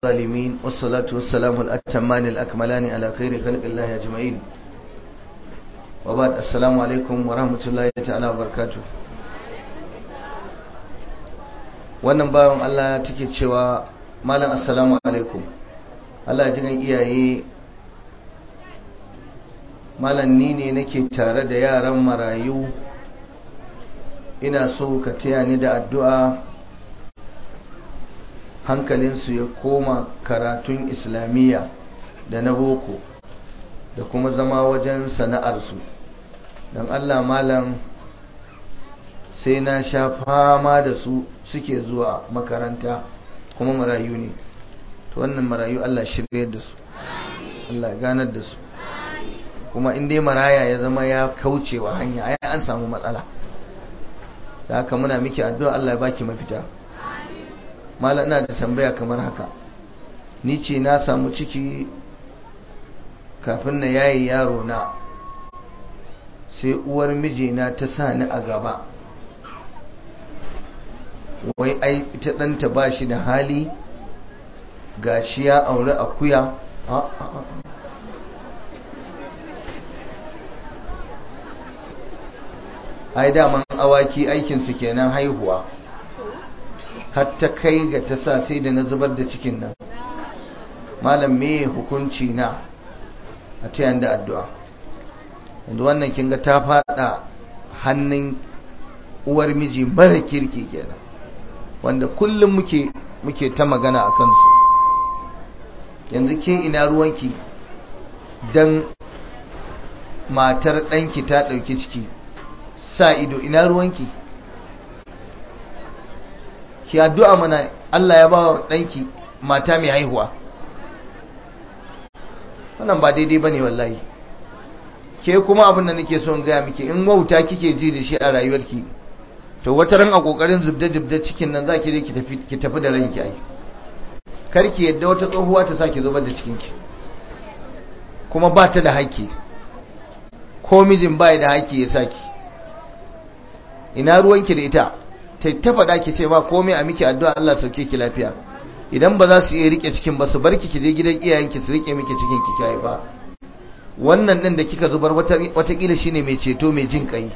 الظالمين والصلاة والسلام الأتمان الأكملان على خير خلق الله أجمعين وبعد السلام عليكم ورحمة الله تعالى وبركاته wannan bayan Allah take cewa malam assalamu alaikum Allah ji gan iyaye malam ni ne nake tare da yaran marayu ina so ka taya ni da addu'a hankalinsu ya koma karatun islamiyya da na boko da kuma zama wajen sana'arsu don allah malam sai na sha fama da su suke zuwa makaranta kuma marayu ne to wannan marayu allah shirya da su allah ganar da su kuma in dai maraya ya zama ya kaucewa hanya ai an samu matsala da haka muna miki addu'a allah ya baki mafita mala ina da tambaya kamar haka ni ce na samu ciki kafin na yayi yaro na sai uwar mijina ta sa ni a gaba wai ai ita ɗanta ba shi da hali ga shi ya aure akuya ai daman awaki aikinsu kenan haihuwa har ta kai ga ta sa sai da na zubar da cikin nan malam me hukunci na a tayan da addu'a yanzu wannan kin ga ta fada hannun uwar miji mara kirki kenan wanda kullum muke muke ta magana a kansu yanzu ke ina ruwanki dan matar ɗanki ta ɗauki ciki sa ido ina ruwanki ki addu'a mana Allah ya ba wa ɗanki mata mai haihuwa wannan ba daidai ba ne wallahi ke kuma abin da nake son gaya miki in wauta kike ji da shi a rayuwarki to wata ran a kokarin zubda-zubda cikin nan za ki je ki tafi da ranki ai karki yadda wata tsohuwa ta sa ki zubar da cikinki kuma ba ta da haƙƙi ko mijin ba da haƙƙi ya saki ina ruwanki da ita ta ta faɗa ki ce ba komai a miki addu'a Allah sauke ki lafiya idan ba za su iya rike cikin ba su bar ki je gidan iyayenki su rike miki cikin ki kai ba wannan din da kika zubar watakila shine mai ceto mai jin kai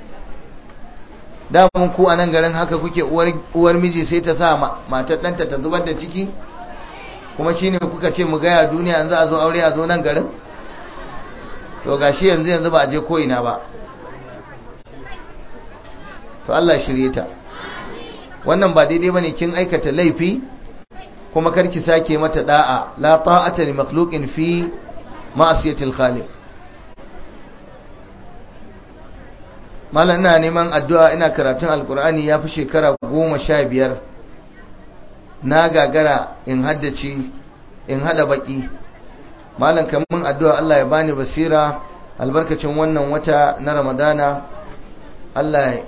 da mun ku a nan garin haka kuke uwar uwar miji sai ta sa matar ɗanta ta zubar da ciki kuma shine kuka ce mu gaya duniya yanzu a zo aure a zo nan garin to gashi yanzu yanzu ba a je ko ina ba to Allah shirye ta wannan ba daidai bane kin aikata laifi kuma karki sake mata da'a la ta'ata li makhluqin fi ma'siyati al-khaliq mallan ina neman addu'a ina karatun alqur'ani yafi shekara goma sha biyar na gagara in haddace in hada baki mallan kaman addu'a Allah ya bani basira albarkacin wannan wata na ramadana Allah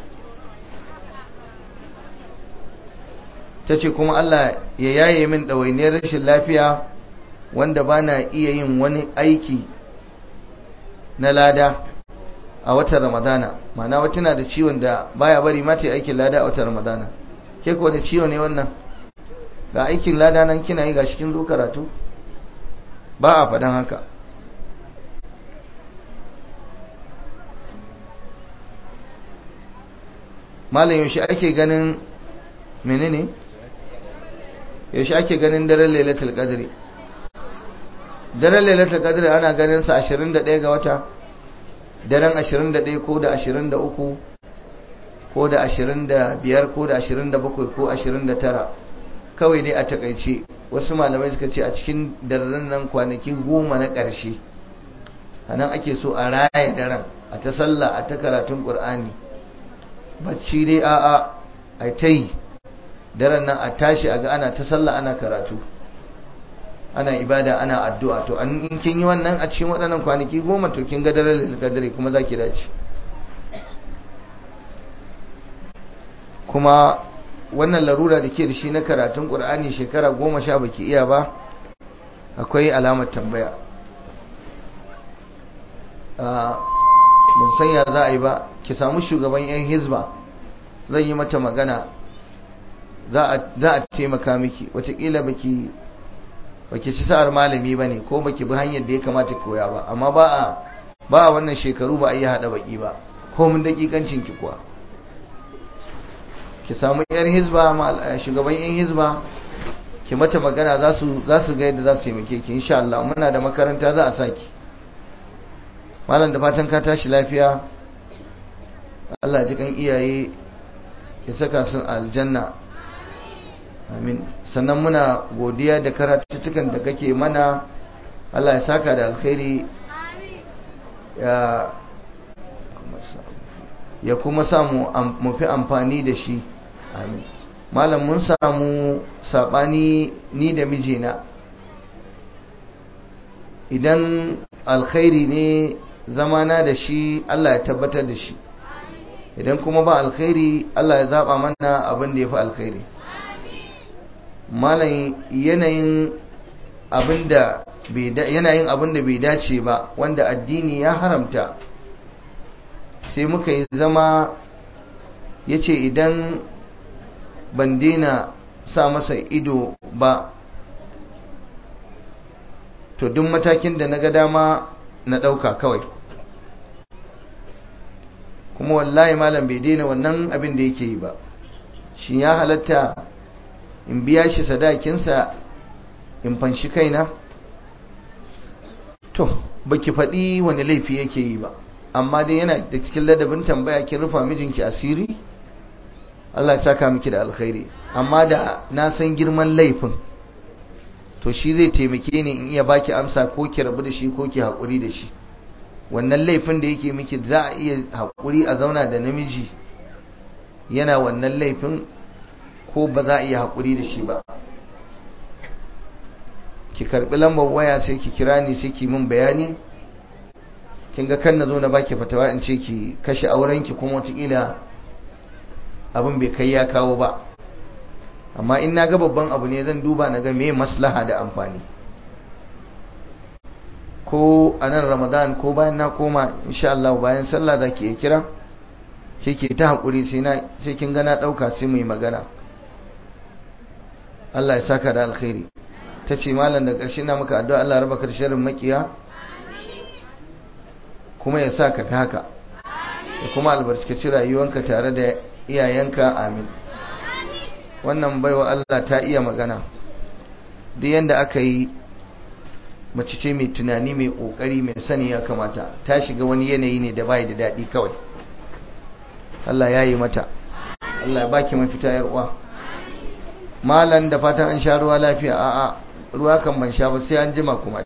ta ce kuma Allah ya yaye min ɗawainiyar rashin lafiya wanda ba na iya yin wani aiki na lada a watan ramadana mana wata na da ciwon da baya bari mata aikin lada a watan ramadana ke kuwa da ciwo ne wannan ga aikin lada nan kina yi ga cikin zo karatu ba a faɗan haka malam yaushe ake ganin menene yaushe ake ganin daren lailatul qadri daren lailatul qadri ana ganin sa 21 ga wata daren 21 ko da 23 ko da 25 ko da 27 ko 29 kawai dai a takaice wasu malamai suka ce a cikin daren nan kwanaki goma na ƙarshe a nan ake so a raya daren a ta sallah a ta karatun ƙur'ani bacci dai a'a a ta yi daren nan a tashi a ga ana ta sallah ana karatu ana ibada ana addu'a to an in kin yi wannan a cikin waɗannan kwanaki goma to kin ga daren lilkadari kuma za ki dace kuma wannan larura da ke da shi na karatun ƙur'ani shekara goma sha baki iya ba akwai alamar tambaya ban sanya za a yi ba ki samu shugaban 'yan hizba zan yi mata magana za a taimaka miki watakila baki baki ci sa'ar malami bane ko baki bi hanyar da ya kamata koya ba amma ba a ba a wannan shekaru ba a yi hada baki ba ko mun dakikancin ki kuwa ki samu yar hizba shugaban yan hizba ki mata magana za su za su ga yadda za su taimake ki insha Allah muna da makaranta za a saki malam da fatan ka tashi lafiya Allah ji kan iyaye ya saka su aljanna amin sannan muna godiya da karatuttukan da kake mana Allah ya saka da alkhairi ya ya kuma samu mu fi amfani da shi amin malam mun samu sabani ni da mijina idan alkhairi ne zamana da shi Allah ya tabbatar da shi idan kuma ba alkhairi Allah ya zaba mana abin da ya fi alkhairi malam yanayin abinda yanayin abin da bai dace ba wanda addini ya haramta sai muka yi zama ya ce idan ban daina sa masa ido ba to duk matakin da na ga dama na ɗauka kawai kuma wallahi malam bai daina wannan abin da yake yi ba shi ya halatta in biya shi sadakinsa in fanshi kaina to baki faɗi wani laifi yake yi ba amma dai yana da cikin ladabin tambaya kin rufa mijinki asiri Allah ya saka miki da alkhairi amma da na san girman laifin to shi zai taimake ni in iya baki amsa ko ki rabu da shi ko ki haƙuri da shi wannan laifin da yake miki za a iya haƙuri a zauna da namiji yana wannan laifin ko ba za a iya haƙuri da shi ba ki karɓi lambar waya sai ki kira ni sai ki min bayani kin ga kan na zo na baki fatawa in ce ki kashe aurenki kuma wataƙila abin bai kai ya kawo ba amma in na ga babban abu ne zan duba na ga me maslaha da amfani ko a nan ramadan ko bayan na koma insha Allah bayan sallah za ki iya kira ke ta haƙuri sai kin gana ɗauka sai mu yi magana Allah ya saka da alkhairi ta ce malam da ƙarshe na maka addu'a Allah raba ka da sharrin makiya kuma ya sa ka fi haka da kuma albarkaci rayuwanka tare da iyayenka amin wannan baiwa Allah ta iya magana duk yanda aka yi mace ce mai tunani mai kokari mai sani ya kamata ta shiga wani yanayi ne da bai da daɗi kawai Allah ya yi mata Allah ya baki mafita yar uwa malan da fatan an sha ruwa lafiya a'a ruwa kan ban sha ba sai an jima kuma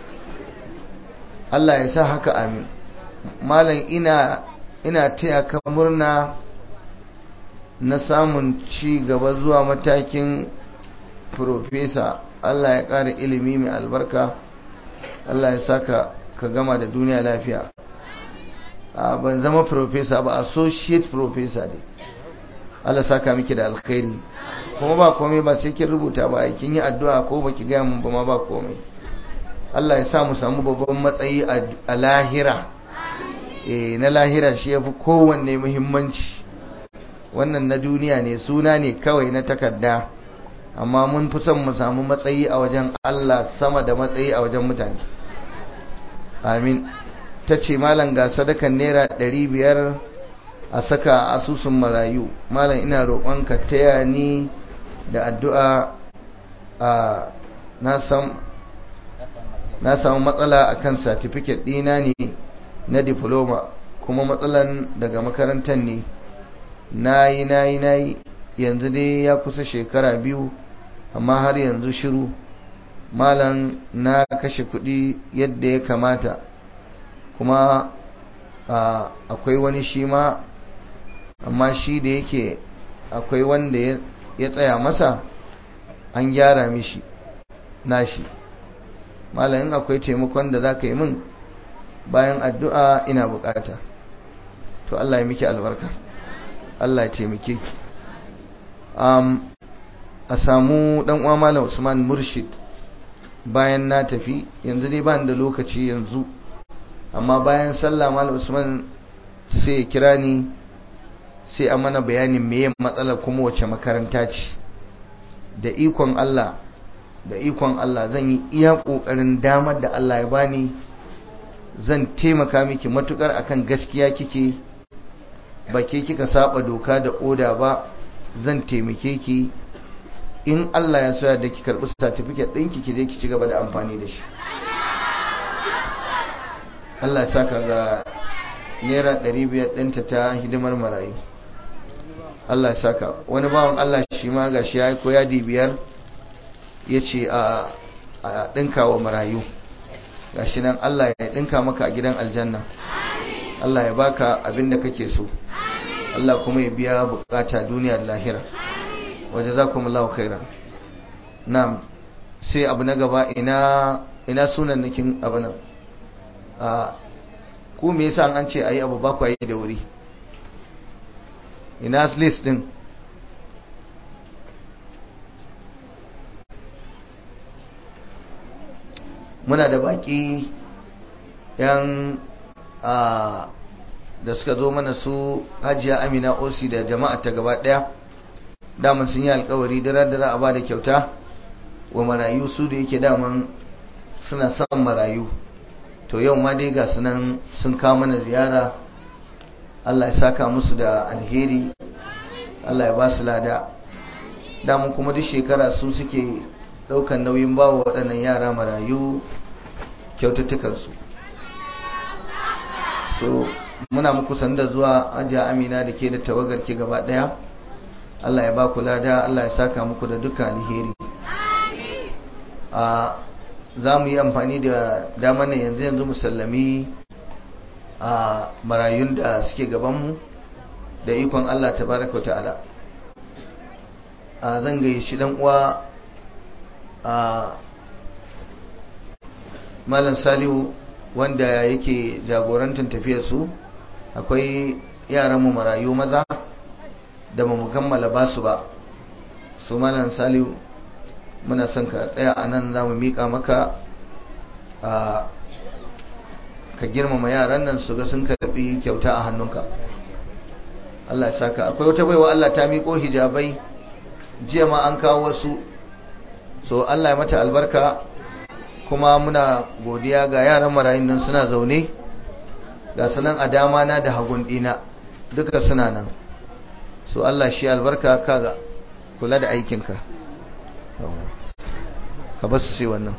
Allah ya sa haka amin malam ina ina taya ka murna na samun ci gaba zuwa matakin profesa Allah ya ƙara ilimi mai albarka Allah ya saka ka gama da duniya lafiya a ban zama profesa ba associate professor ne Allah saka miki da alkhairi kuma ba komai ba sai kin rubuta ba ai kin yi addu'a ko baki ga mun ba ma ba komai Allah ya sa mu samu babban matsayi a lahira eh na lahira shi yafi kowanne muhimmanci wannan na duniya ne suna ne kawai na takarda amma mun fi son mu samu matsayi a wajen Allah sama da matsayi a wajen mutane amin ta ce malam ga sadakan naira ɗari biyar a saka asusun marayu malam ina roƙonka taya ni da addu'a a na samu matsala a kan satifiket ɗina ne na diploma kuma matsalan daga makarantar ne na yi na yi na yi yanzu dai ya kusa shekara biyu amma har yanzu shiru malam na kashe kuɗi yadda ya kamata kuma akwai wani shi ma amma shi da yake akwai wanda ya tsaya masa an gyara mishi nashi malamin akwai taimakon da za ka yi min bayan addu'a ina bukata to Allah ya miki albarka Allah ya taimake ki a samu dan uwa malam Usman Murshid bayan na tafi yanzu dai ba da lokaci yanzu amma bayan sallah malam Usman sai ya kira ni sai a mana bayanin meye matsala kuma wace makaranta ce da ikon Allah da ikon Allah zan yi iya ƙoƙarin damar da Allah ya bani zan taimaka miki matukar akan gaskiya kike ba ke kika saba doka da oda ba zan taimake ki in Allah ya soya da ki karɓi certificate ɗinki ki je ki ci gaba da amfani da shi Allah ya saka ga naira 500 ɗinta ta hidimar marayu Allah ya saka wani bawan Allah shi ma ga shi ya yi koyadi biyar ya ce a ɗinka wa marayu ga shi nan Allah ya ɗinka maka a gidan aljanna Allah ya baka abin da kake so Allah kuma ya biya bukata duniya da lahira waje za kuma lau khairan na sai abu na gaba ina ina sunan nakin abu nan a ku me yasa an ce ayi abu ba ku yi da wuri ina list din muna da baki yan a da suka zo mana su hajiya amina osi da jama'a ta gaba daya daman sun yi alkawari dara dara a ba da kyauta wa marayu su da yake daman suna son marayu to yau ma dai ga sunan sun kawo mana ziyara Allah ya saka musu da alheri Allah ya ba su lada damun kuma duk shekara su suke daukan nauyin bawa waɗannan yara marayu kyaututtukansu so muna muku sanda zuwa ajiya amina da ke da tawagar ke gaba ɗaya Allah ya ba ku lada Allah ya saka muku da dukkan alheri a za mu yi amfani da damar nan yanzu yanzu musallami a marayun da suke gabanmu da ikon Allah ta baraka wa ta'ala a zan gaye shi dan uwa a malam salihu wanda yake jagorantar tafiyar su akwai yaran mu marayu maza da mu kammala basu ba su malam salihu muna son ka tsaya a nan za mu miƙa maka a ka girmama yaran nan su ga sun karɓi kyauta a hannunka Allah ya saka akwai wata baiwa Allah ta miƙo hijabai jiya ma an kawo wasu so Allah ya mata albarka kuma muna godiya ga yaran marayun nan suna zaune ga sanan a dama na da hagun ɗina duka suna nan so Allah shi albarka kaga kula da aikinka ka ba su sai wannan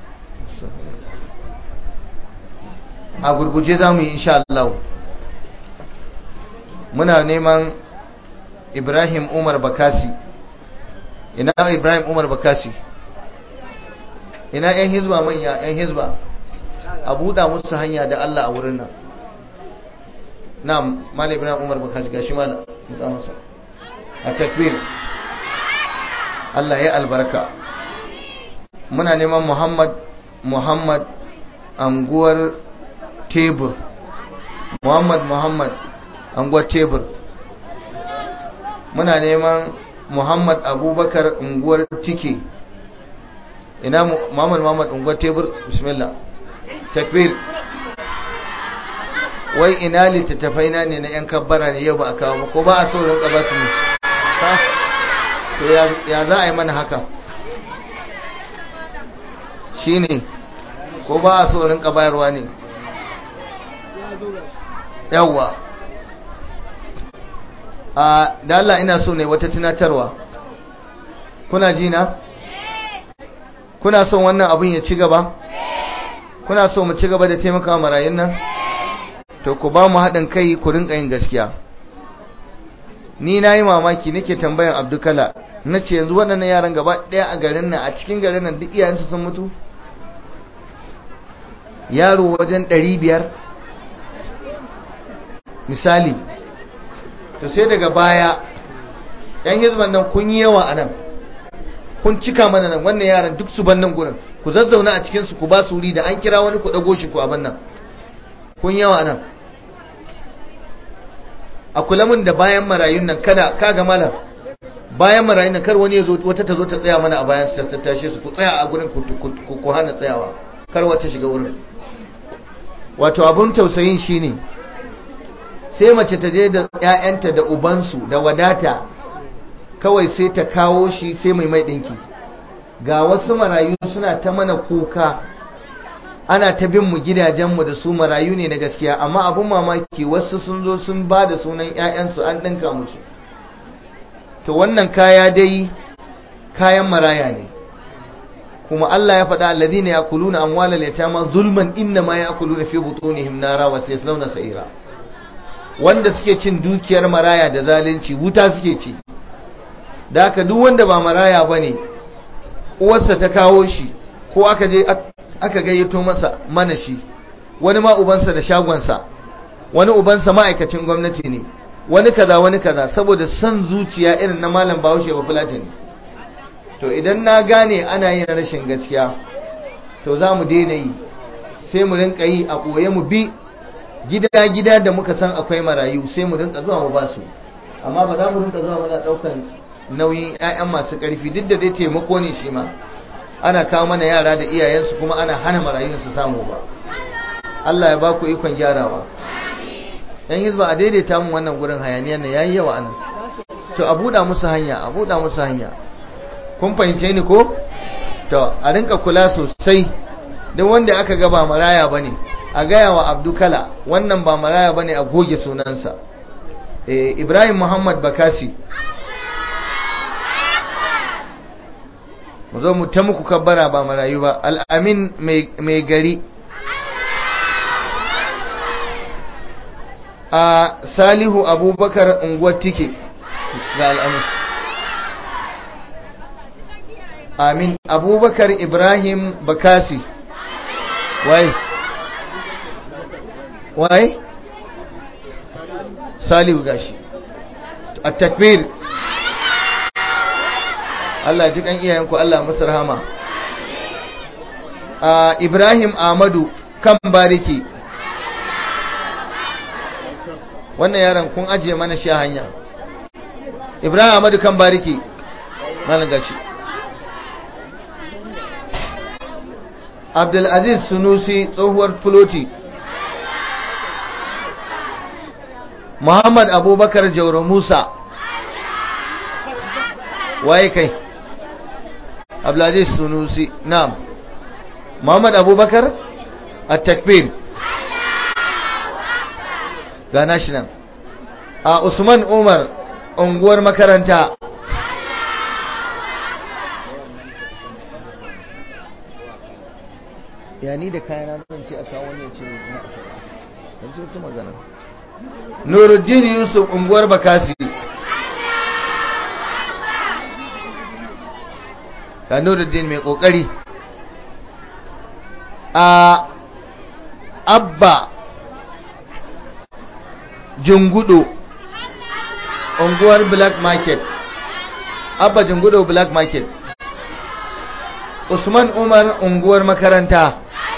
a gurguje za mu yi insha Allah muna neman Ibrahim Umar Bakasi ina Ibrahim Umar Bakasi ina yan hizba manya yan hizba a buɗa musu hanya da Allah a wurin nan na Malam Ibrahim Umar Bakasi gashi malam buɗa masa a takbir Allah ya albarka muna neman Muhammad Muhammad anguwar tebur Muhammad Muhammad anguwar tebur muna neman Muhammad Abubakar unguwar tike ina Muhammad Muhammad unguwar tebur bismillah takbir wai ina littattafai na ne na yan kabbara ne yau ba a kawo ko ba a so rinka ba su ne to ya za a yi mana haka shi ne ko ba a so rinka bayarwa ne yawwa a da Allah ina so ne wata tunatarwa kuna ji na kuna son wannan abin ya ci gaba kuna so mu ci gaba da taimaka marayun nan to ku ba mu haɗin kai ku rinka yin gaskiya ni na yi mamaki nake tambayan abdukala na ce yanzu waɗannan yaran gaba ɗaya a garin nan a cikin garin nan duk iyayensu sun mutu yaro wajen ɗari biyar misali to sai daga baya yan hizban nan kun yi yawa a nan kun cika mana nan wannan yaran duk su ban nan gurin ku zazzauna a cikinsu ku ba su wuri da an kira wani ku ɗago shi ku abin nan kun yawa a nan a kula min da bayan marayun nan kada kaga malam bayan marayun nan kar wani ya zo wata ta zo ta tsaya mana a bayan su ta tashe su ku tsaya a gurin ku hana tsayawa kar wata shiga wurin wato abun tausayin shine sai mace ta je da ƴaƴanta da ubansu da wadata kawai sai ta kawo shi sai mai mai dinki ga wasu marayu suna ta mana kuka ana ta bin mu gidajenmu da su marayu ne na gaskiya amma abin mamaki wasu sun zo sun ba da sunan 'ya'yansu an ɗinka musu to wannan kaya dai kayan maraya ne kuma Allah ya faɗa alladhina yakuluna amwalal yatama zulman innama yakuluna fi butunihim nara wa sayaslawna sa'ira wanda suke cin dukiyar maraya da zalunci wuta suke ci da haka duk wanda ba maraya bane uwarsa ta kawo shi ko aka je aka gayyato masa mana shi wani ma ubansa da shagonsa wani ubansa ma'aikacin gwamnati ne wani kaza wani kaza saboda son zuciya irin na malam bahaushe ba fulatani to idan na gane ana yin rashin gaskiya to za mu daina yi sai mu rinka yi a ɓoye mu bi gida-gida da muka san akwai marayu sai mu rinka zuwa mu ba su amma ba za mu rinka zuwa muna ɗaukan nauyin 'ya'yan masu ƙarfi duk da dai taimako ne shi ma ana kawo mana yara da iyayensu kuma ana hana marayun su samu ba Allah ya ba ku ikon gyarawa yan hizba a daidaita mu wannan gurin hayaniyar nan yayi yawa anan to a buɗa musu hanya a buɗa musu hanya kun fahimce ni ko to a rinka kula sosai duk wanda aka ga ba maraya bane a gaya wa abdukala wannan ba maraya bane a goge sunansa eh ibrahim muhammad bakasi mu zo mu ta muku kabbara ba marayu ba al'amin mai gari a salihu abubakar unguwar tike ga al'amin amin abubakar ibrahim bakasi wai wai salihu gashi a takbir Allah ji kan iyayenku Allah musu rahama a Ibrahim Ahmadu kan bariki wannan yaron kun ajiye mana shi a hanya Ibrahim Ahmadu kan bariki malam gashi Abdulaziz Sunusi tsohuwar Fuloti Muhammad Abubakar Jauro Musa waye kai Abdulaziz Sunusi na'am Muhammad Abubakar at-takbir ga national a Usman Umar unguwar makaranta ya ni da kayana zan ce a kawo wani ya ce na a kawo wata magana Nuruddin Yusuf unguwar Bakasi ga Nuruddin mai kokari a Abba Jungudo unguwar Black Market Abba Jungudo Black Market Usman Umar unguwar makaranta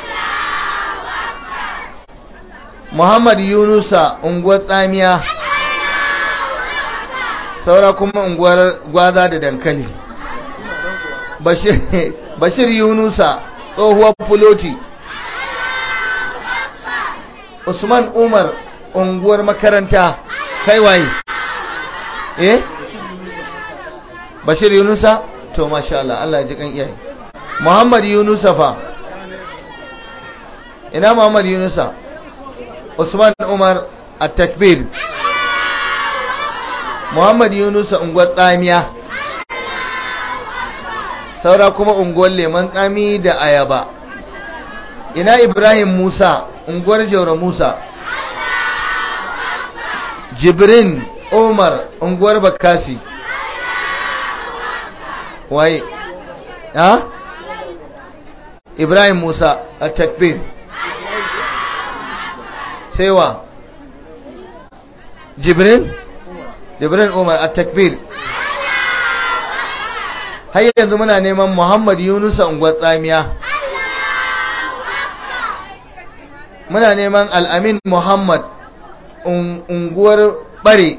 Muhammad Yunusa unguwar tsamiya saura kuma unguwar gwaza da dankali Bashir, Bashir Yunusa tsohuwar fuloti Usman Umar unguwar makaranta kai waye eh Bashir Yunusa to masha Allah Allah ya ji kan iyaye Muhammad Yunusa fa ina Muhammad Yunusa Usman Umar at-takbir Muhammad Yunusa unguwar tsamiya saura kuma unguwar leman tsami da ayaba ina Ibrahim Musa unguwar Jaura Musa Jibrin Umar unguwar Bakasi waye ha Ibrahim Musa at-takbir sai wa Jibrin Jibrin Umar at-takbir har yanzu muna neman Muhammad Yunusa unguwar tsamiya muna neman Al-Amin Muhammad unguwar bare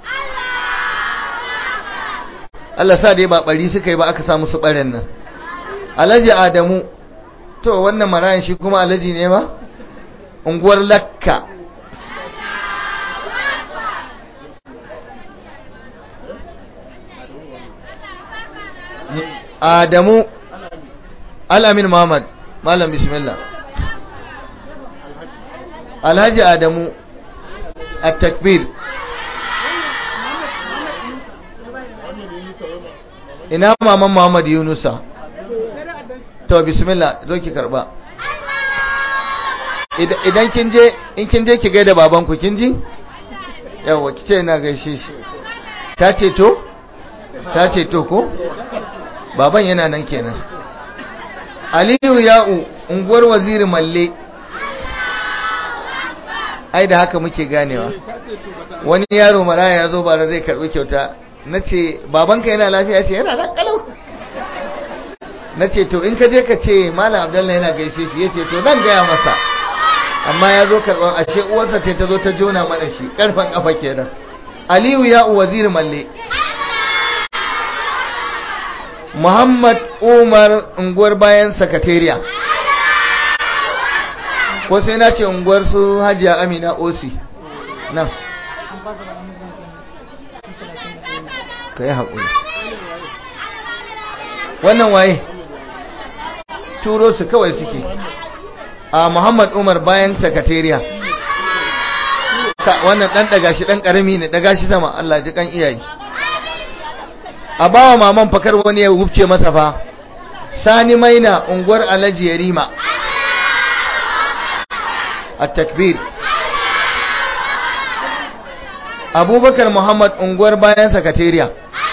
Allah sa dai ba bari suka yi ba aka samu su baren nan Alhaji Adamu to wannan marayan shi kuma alhaji ne ma unguwar Lakka Adamu alamin muhammad malam bismillah alhaji adamu a takbir ina maman muhammad yunusa to bismillah zo ki karba idan kin je in kin je ki gaida babanku kin ji yawa ki ce ina gaishe shi ta ce to ta ce to ko baban yana nan kenan aliyu ya'u unguwar waziri malle ai da haka muke ganewa wani yaro maraya ya zo bara zai karbi kyauta na ce babanka yana lafiya ce yana nan kalau na ce to in ka je ka ce malam abdullahi yana gaishe shi ya ce to zan gaya masa amma ya zo karɓar ashe uwarsa ce ta zo ta jona mana shi ƙarfen ƙafa kenan aliyu ya wazir malle muhammad umar unguwar bayan sakatariya ko sai na ce unguwar su hajiya amina osi nan ka yi haƙuri wannan waye turo su kawai suke a Muhammad Umar bayan sakatariya wannan dan daga shi dan karami ne daga shi sama Allah ji kan iyaye a bawa maman fakar wani ya wufce masa fa sani maina unguwar Alhaji Yarima at-takbir Abubakar Muhammad unguwar bayan sakatariya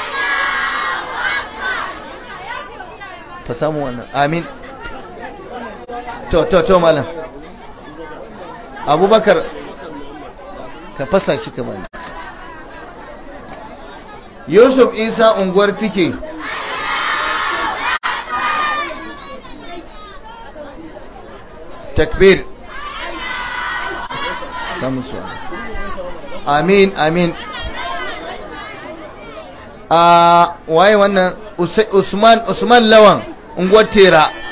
ta samu wannan amin to to to malam abubakar ka fasa shi kamar yusuf isa unguwar tike takbir samun su amin amin a waye wannan usman usman lawan unguwar tera